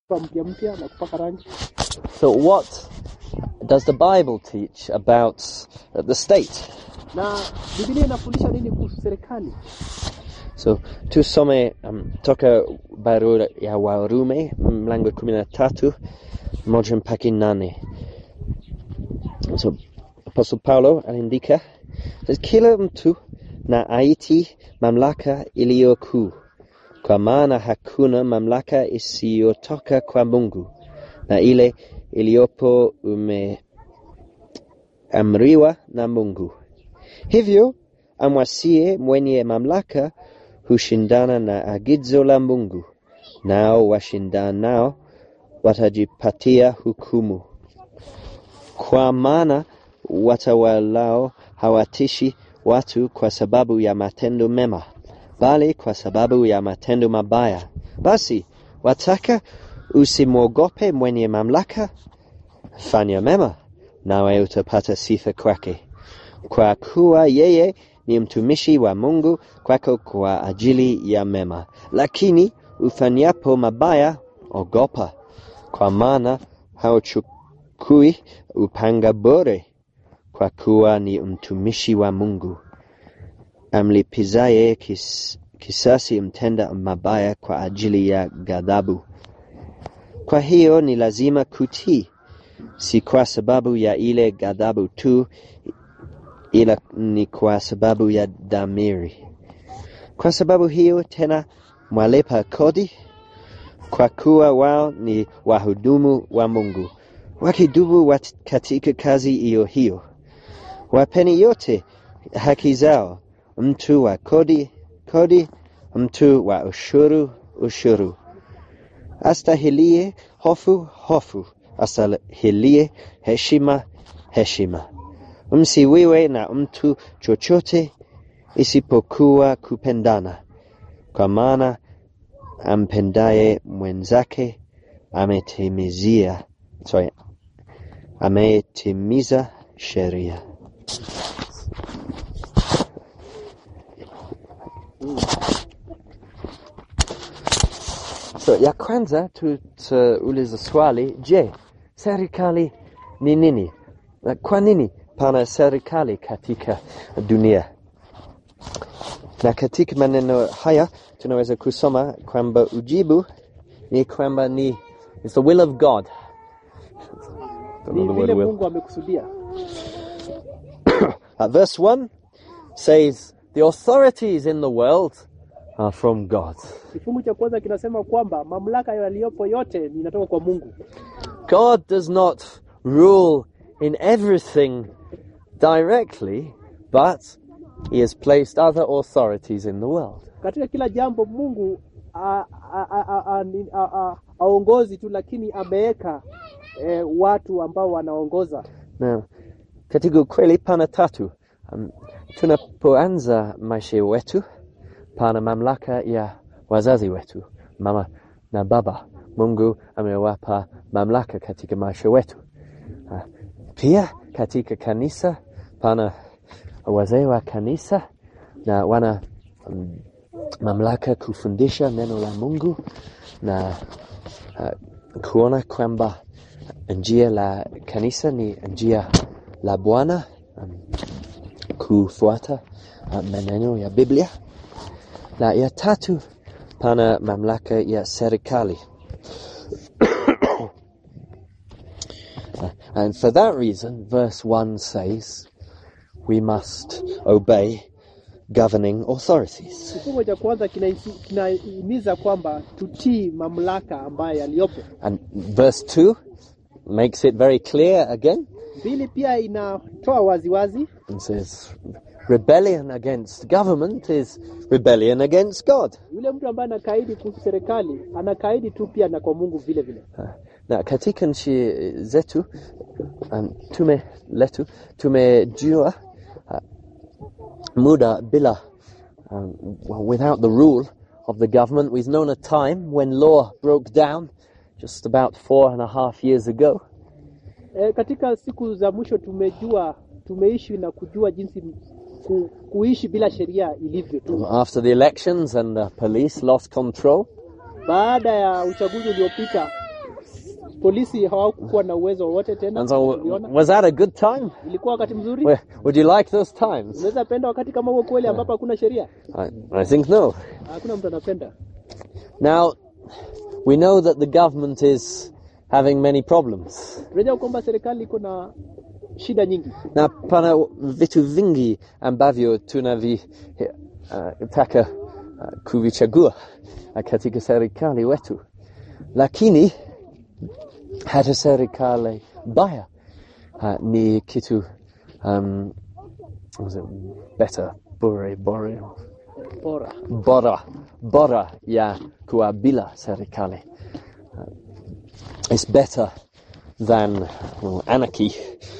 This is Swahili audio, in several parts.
mpya mpya na kupaka rangi. So, what does the Bible teach about uh, the state? Na Biblia inafundisha nini kuhusu serikali? So, tusome um, toka barua ya Warumi mlango kumi na tatu moja mpaka nane. So, Apostle Paulo anaandika says, kila mtu na aiti mamlaka iliyo kuu, kwa maana hakuna mamlaka isiyotoka kwa Mungu, na ile iliyopo umeamriwa na Mungu. Hivyo amwasie mwenye mamlaka hushindana na agizo la Mungu, nao washindanao watajipatia hukumu. Kwa maana watawalao hawatishi watu kwa sababu ya matendo mema, bali kwa sababu ya matendo mabaya. Basi wataka usimwogope mwenye mamlaka? Fanya mema, nawe utapata sifa kwake, kwa kuwa yeye ni mtumishi wa Mungu kwako kwa ajili ya mema. Lakini ufanyapo mabaya, ogopa, kwa maana hauchukui upanga bure, kwa kuwa ni mtumishi wa Mungu amlipizaye kis, kisasi mtenda mabaya kwa ajili ya ghadhabu. Kwa hiyo ni lazima kutii, si kwa sababu ya ile ghadhabu tu, ila ni kwa sababu ya dhamiri. Kwa sababu hiyo tena mwalipa kodi, kwa kuwa wao ni wahudumu wa Mungu, wakidumu wat- katika kazi hiyo hiyo. Wapeni yote haki zao, mtu wa kodi kodi, mtu wa ushuru ushuru, astahilie hofu hofu, astahilie heshima heshima. Msiwiwe na mtu chochote isipokuwa kupendana, kwa maana ampendaye mwenzake ametimizia sorry, ametimiza sheria. So ya kwanza tutauliza swali, je, serikali ni nini? Na Kwa nini pana serikali katika dunia? Na katika maneno haya tunaweza kusoma kwamba ujibu ni kwamba ni it's the will of God. Don't know Ni the vile word will. Mungu amekusudia. Uh, verse 1 says, The authorities in the world are from God. Kifungu cha kwanza kinasema kwamba mamlaka yaliyopo yote inatoka kwa Mungu. God does not rule in everything directly, but He has placed other authorities in the world. Katika kila jambo Mungu a- a- a- a- a- ni- a- a- aongozi tu, lakini ameweka eh, watu ambao wanaongoza. Now, katika ukweli pana tatu. Um, tunapoanza maisha wetu, pana mamlaka ya wazazi wetu, mama na baba. Mungu amewapa mamlaka katika maisha wetu. Uh, pia katika kanisa pana wazee wa kanisa na wana um, mamlaka kufundisha neno la Mungu na uh, kuona kwamba njia la kanisa ni njia la Bwana um, kufuata uh, maneno ya Biblia. Na ya tatu pana mamlaka ya serikali. Uh, and for that reason, verse 1 says, we must obey governing authorities. Kifungu cha kwanza kinahisi- kinahimiza kwamba tutii mamlaka ambayo yaliyopo. And verse 2 makes it very clear again Pili pia inatoa waziwazi and says, rebellion against government is rebellion against God. yule mtu ambaye anakaidi kuhusu serikali anakaidi tu pia na kwa Mungu vile vile. Uh, na katika nchi zetu um, tume letu tumejua uh, muda bila um, well, without the rule of the government. We've known a time when law broke down just about four and a half years ago. E, katika siku za mwisho tumejua tumeishi na kujua jinsi ku, kuishi bila sheria ilivyo tu. After the elections and the police lost control, Baada ya uchaguzi uliopita polisi hawakuwa na uwezo wowote tena. And so, Uliona? was that a good time? Ilikuwa wakati mzuri. Well, Would you like those times? Unaweza penda wakati kama huo kweli ambapo hakuna sheria? I, I think no. Hakuna mtu anapenda. Now, we know that the government is having many problems. Tunajua kwamba serikali iko na shida nyingi. Na pana vitu vingi ambavyo tunavitaka uh, kuvichagua uh, katika serikali wetu, lakini hata serikali baya uh, ni kitu um, was it better bore bore Bora. bora bora ya kuwa bila serikali uh, it's better than well, anarchy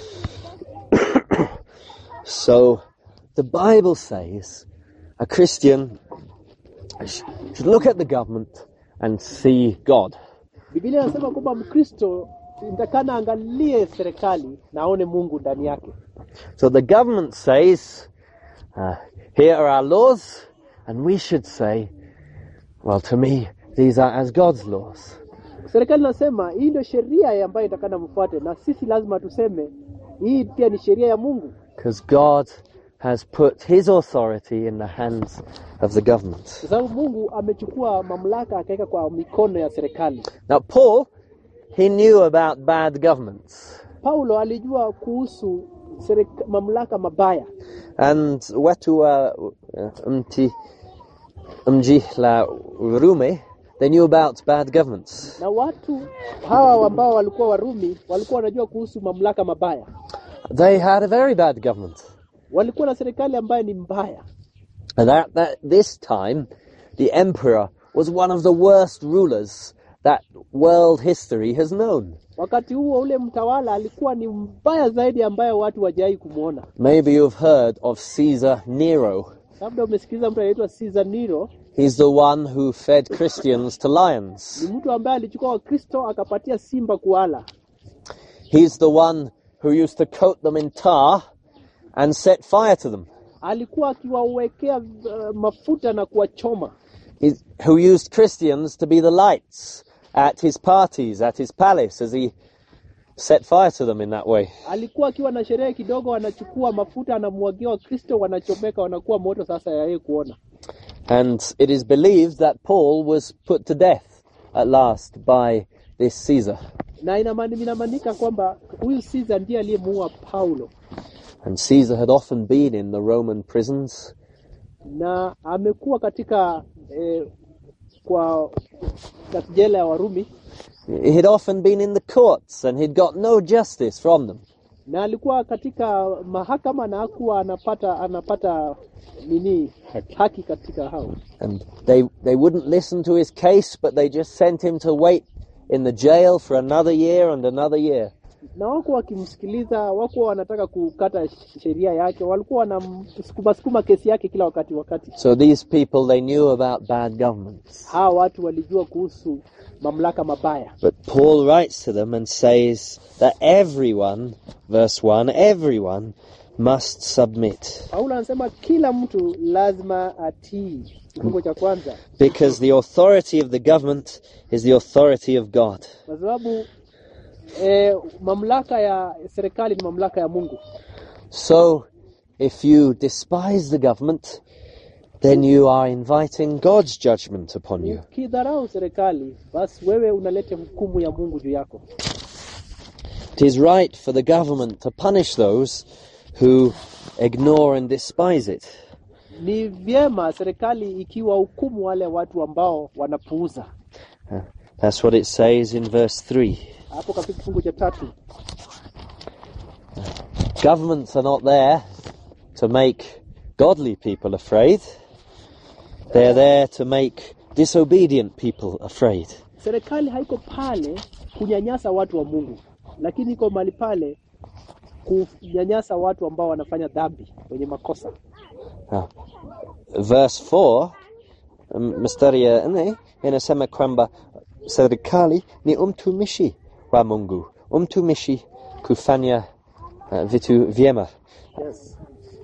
so the bible says a christian sh- should look at the government and see god Biblia inasema kwamba Mkristo nitakana angalie serikali na aone Mungu ndani yake. so the government says uh, here are our laws and we should say well to me these are as god's laws Serikali inasema hii ndio sheria ambayo itakana mfuate, na sisi lazima tuseme hii pia ni sheria ya Mungu, because God has put his authority in the hands of the government. kwa sababu Mungu amechukua mamlaka akaweka kwa mikono ya serikali. Now, Paul, he knew about bad governments. Paulo alijua kuhusu serika, mamlaka mabaya And watu wa mti, mji la Rumi, they knew about bad governments. na watu hawa ambao walikuwa Warumi walikuwa wanajua kuhusu mamlaka mabaya. They had a very bad government. Walikuwa na serikali ambayo ni mbaya, And at that, this time, the emperor was one of the worst rulers that world history has known. wakati huo ule mtawala alikuwa ni mbaya zaidi ambayo watu wajawahi kumwona. Maybe you've heard of Caesar Nero. Labda umesikiliza mtu anaitwa Caesar Nero, He's the one who fed Christians to lions. ni mtu ambaye alichukua Wakristo akapatia simba kuala. He's the one who used to coat them in tar and set fire to them. Alikuwa akiwawekea uh, mafuta na kuwachoma. He's, who used Christians to be the lights at his parties, at his palace, as he set fire to them in that way. Alikuwa akiwa na sherehe kidogo, anachukua mafuta anamwagia Wakristo, wanachomeka, wanakuwa moto sasa ya yeye kuona. And it is believed that Paul was put to death at last by this Caesar. Na inamani- inamaanika kwamba huyu Caesar ndiye aliyemuua Paulo, And Caesar had often been in the Roman prisons. na amekuwa katika eh, kwa katika jela ya Warumi, He had often been in the courts and he'd got no justice from them. na alikuwa katika mahakama na hakuwa anapata anapata nini haki katika hao And they, they wouldn't listen to his case, but they just sent him to wait in the jail for another year and another year. na wako wakimsikiliza, wako wanataka kukata sheria yake, walikuwa wanamsukuma sukuma kesi yake kila wakati wakati. So these people, they knew about bad governments. Hawa watu walijua kuhusu mamlaka mabaya, But Paul writes to them and says that everyone, verse 1, everyone must submit. Paulo anasema kila mtu lazima atii. Kifungo cha kwanza, Because the authority of the government is the authority of God. kwa sababu eh, mamlaka ya serikali ni mamlaka ya Mungu. So if you despise the government, then you are inviting God's judgment upon you. Ukidharau serikali, basi wewe unaleta hukumu ya Mungu juu yako. It is right for the government to punish those who ignore and despise it. Ni vyema serikali ikiwa hukumu wale watu ambao wanapuuza. Uh, That's what it says in verse 3. Hapo katika kifungu cha tatu Governments are not there to make godly people afraid. They're there to make disobedient people afraid. serikali haiko pale kunyanyasa watu wa Mungu, lakini iko mahali pale kunyanyasa watu ambao wanafanya dhambi, wenye makosa. Now, verse 4 um, mstari ya nne inasema kwamba serikali ni umtumishi wa Mungu, umtumishi kufanya uh, vitu vyema. Yes.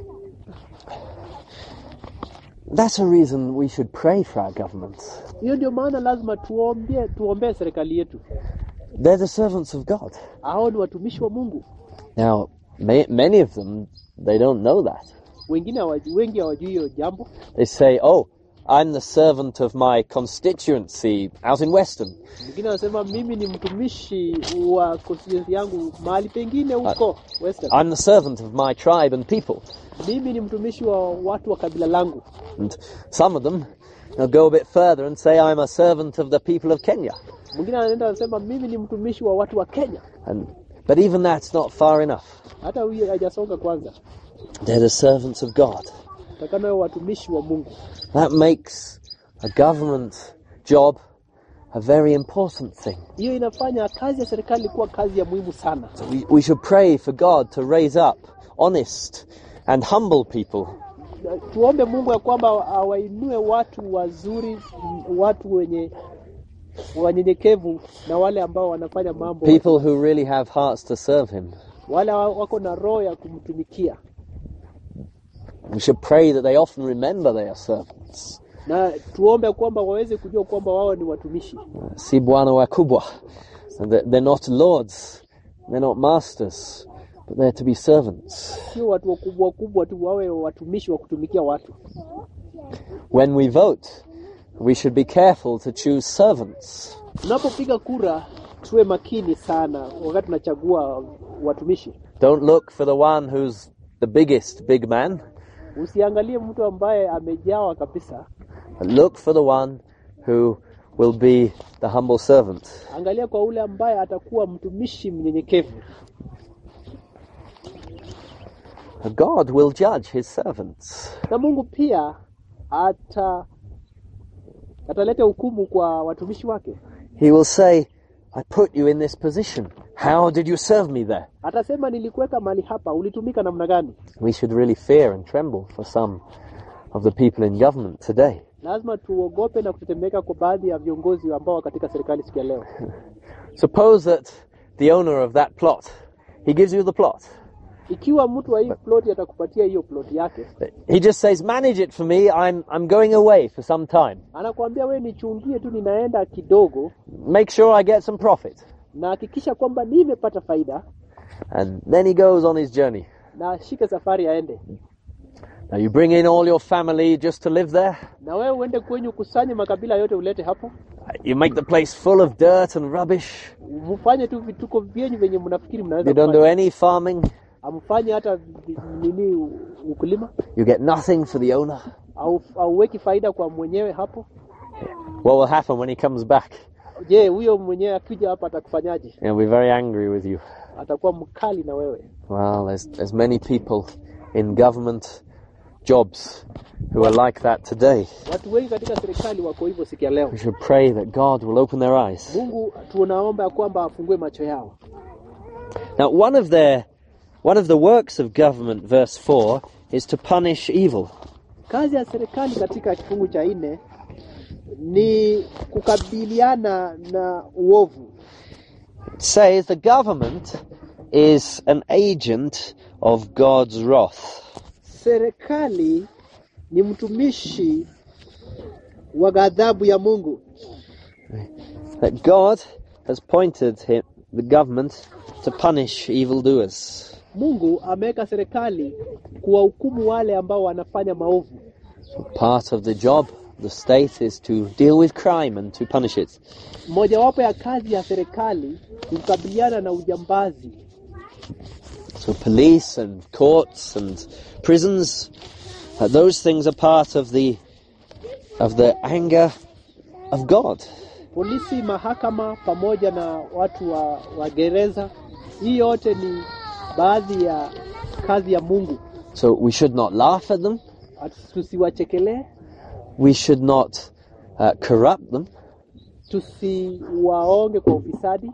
That's a reason we should pray for our governments. Hiyo ndio maana lazima tuombee tuombee serikali yetu. They're the servants of God. hao ni watumishi wa Mungu. Now, may, many of them, they don't know that. Wengine hawajui, wengi hawajui hiyo jambo. They say, oh, I'm the servant of my constituency out in Weston. Mwingine anasema mimi ni mtumishi wa constituency yangu mahali pengine huko Western. I'm the servant of my tribe and people. Mimi ni mtumishi wa watu wa kabila langu. And some of them they'll go a bit further and say, I'm a servant of the people of Kenya. Mwingine anaenda anasema mimi ni mtumishi wa watu wa Kenya. And, but even that's not far enough. Hata huyo hajasonga kwanza. They're the servants of God. Takana wao watumishi wa Mungu. That makes a government job a very important thing. Hiyo inafanya kazi ya serikali kuwa kazi ya muhimu sana. We, we should pray for God to raise up honest and humble people Na Tuombe Mungu ya kwamba awainue watu wazuri, m- watu wenye wanyenyekevu na wale ambao wanafanya mambo people who really have hearts to serve Him. wale wa- wako na roho ya kumtumikia, We should pray that they often remember they are servants. na tuombe kwamba waweze kujua kwamba wao ni watumishi, Si bwana wakubwa. And that They're not lords, they're not masters, but they're to be servants. sio watu wakubwa wakubwa tu, wawe watumishi wa kutumikia watu. When we vote, we should be careful to choose servants. Tunapopiga kura, tuwe makini sana wakati tunachagua watumishi. Don't look for the one who's the biggest big man, Usiangalie mtu ambaye amejawa kabisa, but look for the one who will be the humble servant. angalia kwa ule ambaye atakuwa mtumishi mnyenyekevu. God will judge his servants. Na Mungu pia ata ataleta hukumu kwa watumishi wake. He will say, I put you in this position. How did you serve me there? Atasema, nilikuweka mahali hapa, ulitumika namna gani? We should really fear and tremble for some of the people in government today. Lazima tuogope na kutetemeka kwa baadhi ya viongozi ambao wako katika serikali siku ya leo. Suppose that the owner of that plot, he gives you the plot. Ikiwa mtu wa hii ploti atakupatia hiyo ploti yake, He just says, manage it for me. I'm, I'm going away for some time. anakuambia wewe, nichungie tu, ninaenda kidogo, Make sure I get some profit. na hakikisha kwamba nimepata faida, And then he goes on his journey. na ashike safari aende. Now you bring in all your family just to live there. Na wewe uende kwenyu, ukusanye makabila yote, ulete hapo, You make the place full of dirt and rubbish. mfanye tu vituko vyenyu venye mnafikiri mnaweza You don't do kufanya. any farming. Amfanye hata vi- nini u- ukulima You get nothing for the owner. au auweki faida kwa mwenyewe hapo. What will happen when he comes back? Je, huyo mwenyewe akija hapa atakufanyaje? He'll be very angry with you. Atakuwa mkali na wewe. Well, there's, there's many people in government jobs who are like that today. Watu wengi katika serikali wako hivyo siku ya leo. We should pray that God will open their eyes. Mungu tunaomba ya kwamba afungue macho yao. Now, one of their, one of the works of government, verse four, is to punish evil. Kazi ya serikali katika kifungu cha nne ni kukabiliana na uovu. It says the government is an agent of God's wrath. Serikali ni mtumishi wa ghadhabu ya Mungu. That God has pointed him, the government to punish evildoers. Mungu ameweka serikali kuwahukumu wale ambao wanafanya maovu. Part of the job of the state is to deal with crime and to punish it. Mojawapo ya kazi ya serikali ni kukabiliana na ujambazi. So police and courts and prisons, uh, those things are part of the of the anger of God. Polisi, mahakama pamoja na watu wa, wa gereza, hii yote ni baadhi ya kazi ya Mungu. So we should not laugh at them. Atu- Tusiwachekelee, We should not uh, corrupt them, tusiwaonge kwa ufisadi,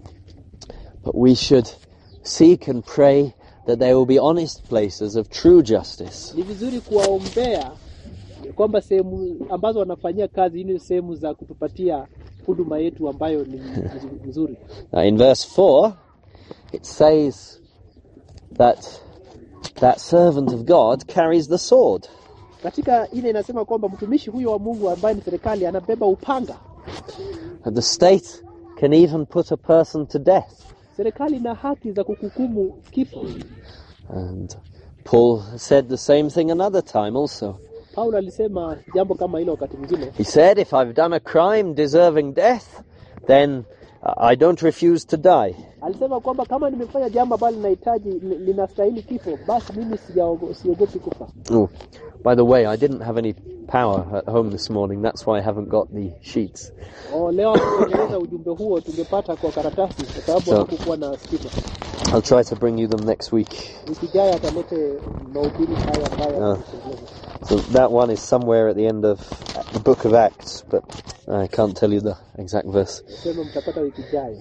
but we should seek and pray that there will be honest places of true justice. ni vizuri kuwaombea kwamba sehemu ambazo wanafanyia kazi hii ni sehemu za kutupatia huduma yetu ambayo ni nzu- nzuri. Now, in verse 4, it says that that servant of God carries the sword. Katika ile inasema kwamba mtumishi huyo wa Mungu ambaye ni serikali anabeba upanga. That the state can even put a person to death. Serikali ina haki za kukuhukumu kifo. And Paul said the same thing another time also. Paulo alisema jambo kama hilo wakati mwingine. He said, If I've done a crime deserving death, then uh, I don't refuse to die. Alisema kwamba kama nimefanya jambo ambalo linahitaji li- linastahili kifo, basi mimi sijaogo- siogopi kufa. Oh, by the way, I didn't have any power at home this morning. That's why I haven't got the sheets. O, leo tungeeleza ujumbe huo tungepata kwa karatasi, kwa sababu So- hakukuwa na stima. I'll try to bring you them next week. Wiki ijayo atalete mahubiri haya ambayo Ah. So that one is somewhere at the end of the book of Acts, but I can't tell you the exact verse. sema mtapata wiki ijayo.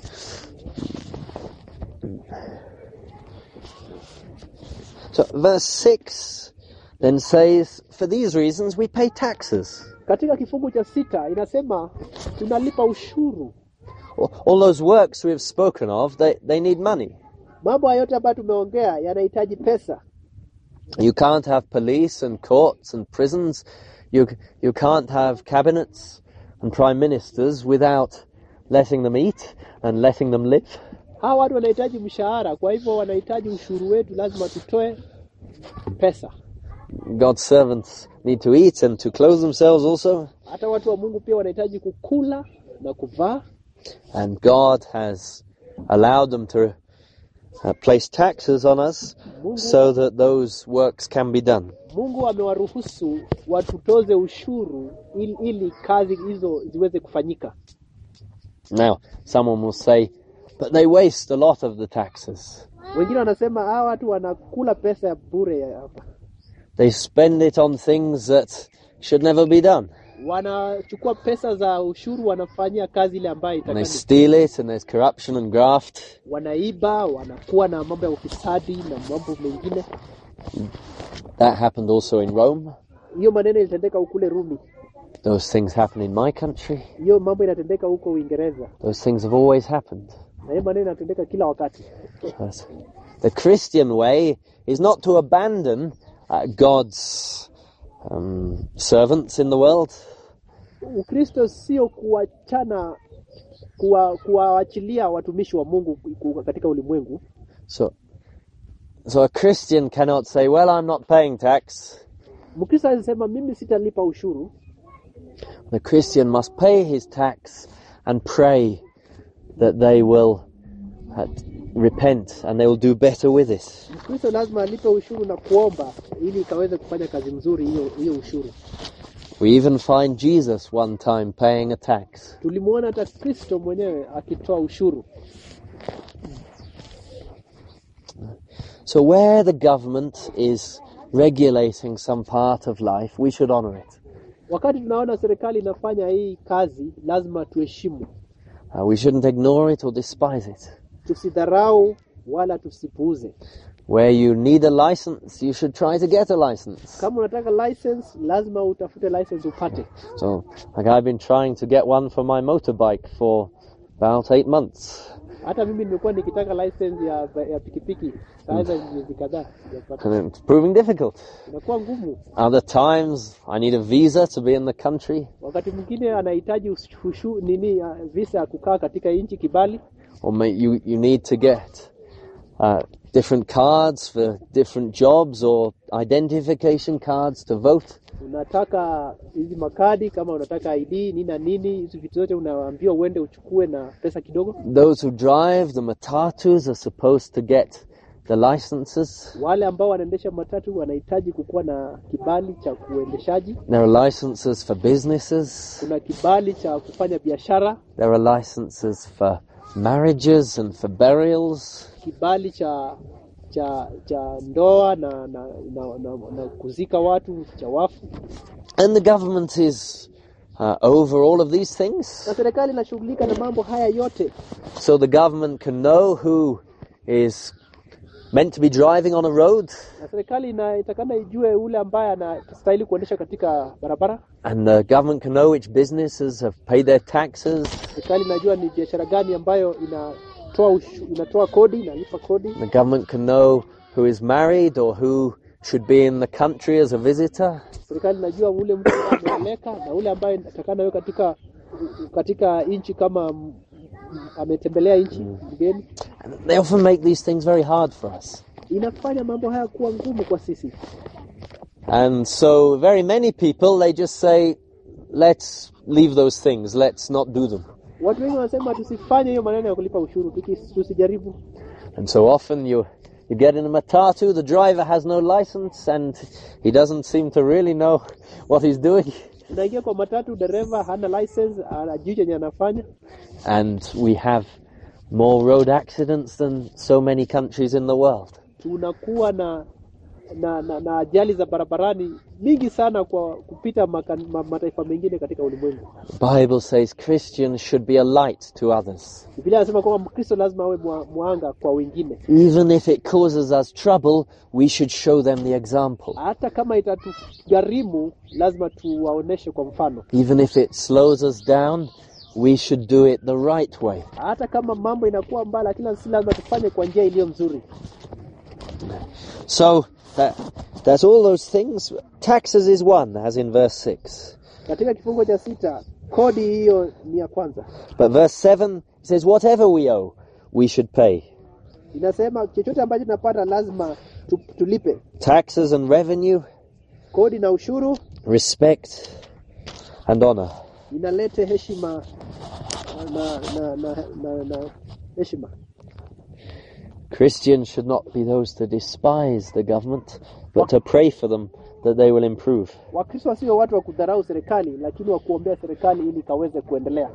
So verse 6 then says, For these reasons we pay taxes. Katika kifungu cha sita inasema tunalipa ushuru. All all those works we have spoken of, they, they need money. Mambo haya yote ambayo tumeongea yanahitaji pesa. You can't have police and courts and prisons. You, you can't have cabinets and prime ministers without letting them eat and letting them live. Hawa watu wanahitaji mshahara, kwa hivyo wanahitaji ushuru wetu, lazima tutoe pesa. God's servants need to eat and to clothe themselves also. Hata watu wa Mungu pia wanahitaji kukula na kuvaa, And God has allowed them to uh, place taxes on us Mungu, so that those works can be done. Mungu amewaruhusu watutoze ushuru ili, ili kazi hizo ziweze kufanyika. Now, someone will say, but they waste a lot of the taxes. Wengine wanasema hawa watu wanakula pesa ya bure ya hapa, They spend it on things that should never be done. wanachukua pesa za ushuru wanafanyia kazi ile ambayo And they itakani, steal it, and there's corruption and graft. wanaiba, wanakuwa na mambo ya ufisadi na mambo mengine. That happened also in Rome. Hiyo maneno ilitendeka ukule Rumi, Those things happen in my country. hiyo mambo inatendeka huko Uingereza, Those things have always happened. na hiyo maneno inatendeka kila wakati. But the Christian way is not to abandon uh, God's um, servants in the world, Ukristo sio kuachana kuwa- kuwaachilia watumishi wa Mungu ku- katika ulimwengu. So, so a Christian cannot say, "Well, I'm not paying tax." Mkristo alisema mimi sitalipa ushuru. The Christian must pay his tax and pray that they will uh, repent and they will do better with it. Mkristo lazima alipe ushuru na kuomba ili ikaweze kufanya kazi nzuri hiyo hiyo ushuru. We even find Jesus one time paying a tax. Tulimuona hata Kristo mwenyewe akitoa ushuru. So, where the government is regulating some part of life, we should honor it. Wakati tunaona serikali inafanya hii kazi, lazima tuheshimu, Uh, we shouldn't ignore it or despise it. tusidharau wala tusipuuze. Where you need a license, you should try to get a license. Kama unataka license, lazima utafute license upate. So, like I've been trying to get one for my motorbike for about eight months, Hata mimi nimekuwa nikitaka license ya, ya pikipiki sasa miezi kadhaa sijapata. and it's proving difficult. Inakuwa ngumu. Other times, I need a visa to be in the country, Wakati mwingine anahitaji ushu, nini uh, visa ya kukaa katika nchi kibali, or may, you you need to get uh, different cards for different jobs or identification cards to vote. unataka hizi makadi kama unataka ID nini na nini, hizi vitu zote unaambiwa uende uchukue na pesa kidogo. Those who drive the matatus are supposed to get the licenses. Wale ambao wanaendesha matatu wanahitaji kukuwa na kibali cha kuendeshaji. There are licenses for businesses. Kuna kibali cha kufanya biashara, There are licenses for marriages and for burials. kibali cha cha cha ndoa na na, na, na, na kuzika watu cha wafu, And the government is uh, over all of these things. na serikali inashughulika na mambo haya yote, So the government can know who is meant to be driving on a road, na serikali inatakana ijue ule ambaye anastahili kuendesha katika barabara. and the government can know which businesses have paid their taxes. Serikali inajua ni biashara gani ambayo inatoa ushu, inatoa kodi, inalipa kodi. The government can know who is married or who should be in the country as a visitor. Serikali inajua ule mtu ambaye ameoleka na ule ambaye atakana wewe katika katika nchi kama m- ametembelea nchi mgeni, And they often make these things very hard for us. inafanya mambo haya kuwa ngumu kwa sisi. And so very many people, they just say, let's leave those things, let's not do them. Watu wengi wanasema tusifanye hiyo maneno ya kulipa ushuru, tuki- tusijaribu. And so often you, you get in a matatu, the driver has no license and he doesn't seem to really know what he's doing. Unaingia kwa matatu, dereva hana license, ajui chenye anafanya, And we have more road accidents than so many countries in the world. tunakuwa na na, na, na ajali za barabarani mingi sana kwa kupita maka, ma, mataifa mengine katika ulimwengu. The Bible says Christians should be a light to others. Biblia inasema kwamba Mkristo lazima awe mwa- mwanga kwa wengine, Even if it causes us trouble, we should show them the example. hata kama itatugharimu, lazima tuwaoneshe kwa mfano. Even if it slows us down, we should do it the right way. Hata kama mambo inakuwa mbaya, lakini si lazima tufanye kwa njia iliyo nzuri. So that, that's all those things. Taxes is one, as in verse 6. Katika kifungo cha sita, kodi hiyo ni ya kwanza, But verse 7 says, whatever we owe, we should pay. inasema chochote ambacho tunapata lazima tu, tulipe Taxes and revenue, kodi na ushuru. respect and honor. inalete heshima na na na, na, na heshima. Christians should not be those to despise the government, but to pray for them that they will improve. Wakristo wasio watu wa kudharau serikali, lakini wa kuombea serikali ili ikaweze kuendelea.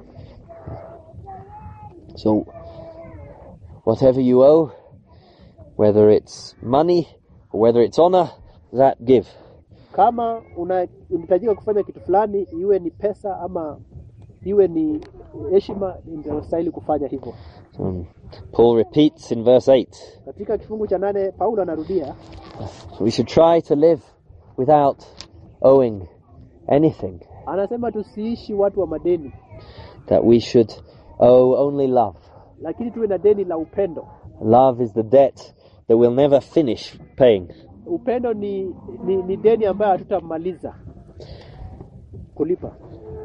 So, whatever you owe, whether it's money or whether it's honor, that give. Kama una- unahitajika kufanya kitu fulani, iwe ni pesa ama iwe ni heshima, ndio stahili kufanya hivyo. Um, Paul repeats in verse 8 Katika kifungu cha nane Paulo anarudia we should try to live without owing anything, anasema, tusiishi watu wa madeni, that we should owe only love. lakini tuwe na deni la upendo. Love is the debt that we'll never finish paying. Upendo ni, ni, ni deni ambayo hatutamaliza kulipa.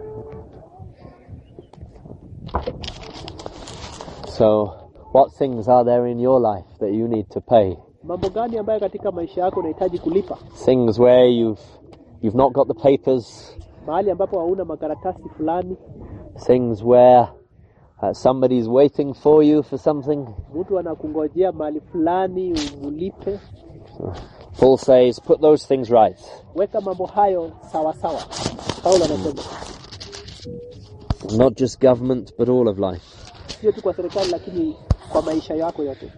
So, what things are there in your life that you need to pay? Mambo gani ambayo katika maisha yako unahitaji kulipa? Things where you've you've not got the papers, mahali ambapo hauna makaratasi fulani, things where uh, somebody's waiting for you for something. mtu anakungojea mahali fulani umulipe. Paul says, put those things right. Weka mambo hayo sawa sawa. Paulo anasema Not just government, but all of life. sio tu kwa serikali, lakini kwa maisha yako yote.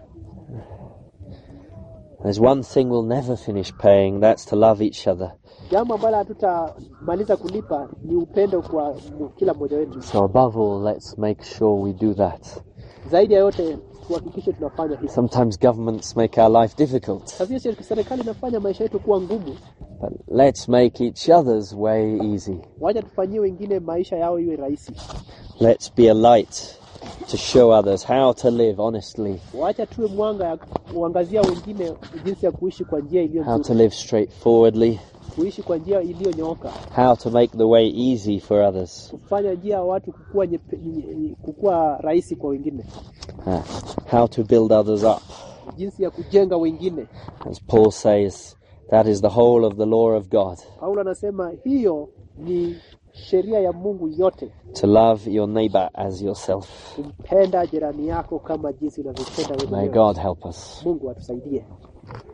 There's one thing we'll never finish paying, that's to love each other. Jambo ambalo hatutamaliza kulipa ni upendo kwa mu- kila mmoja wetu. So above all, let's make sure we do that. Zaidi ya yote, tuhakikishe tunafanya hivyo. Sometimes governments make our life difficult, Sasa hiyo serikali inafanya maisha yetu kuwa ngumu, but let's make each other's way easy. wacha tufanyie wengine maisha yao iwe rahisi. Let's be a light to show others how to live honestly, Wacha tuwe mwanga ya kuangazia wengine jinsi ya kuishi kwa njia iliyo how to nzuri, live straightforwardly, kuishi kwa njia iliyonyooka. how to make the way easy for others, kufanya njia ya watu kukua, nyepe, nye- kukua rahisi kwa wengine, uh, how to build others up. jinsi ya kujenga wengine. As Paul says, that is the whole of the law of God Paulo anasema hiyo ni sheria ya Mungu yote, to love your neighbor as yourself. kumpenda jirani yako kama jinsi unavyopenda wewe May mwenyewe. God help us. Mungu atusaidie.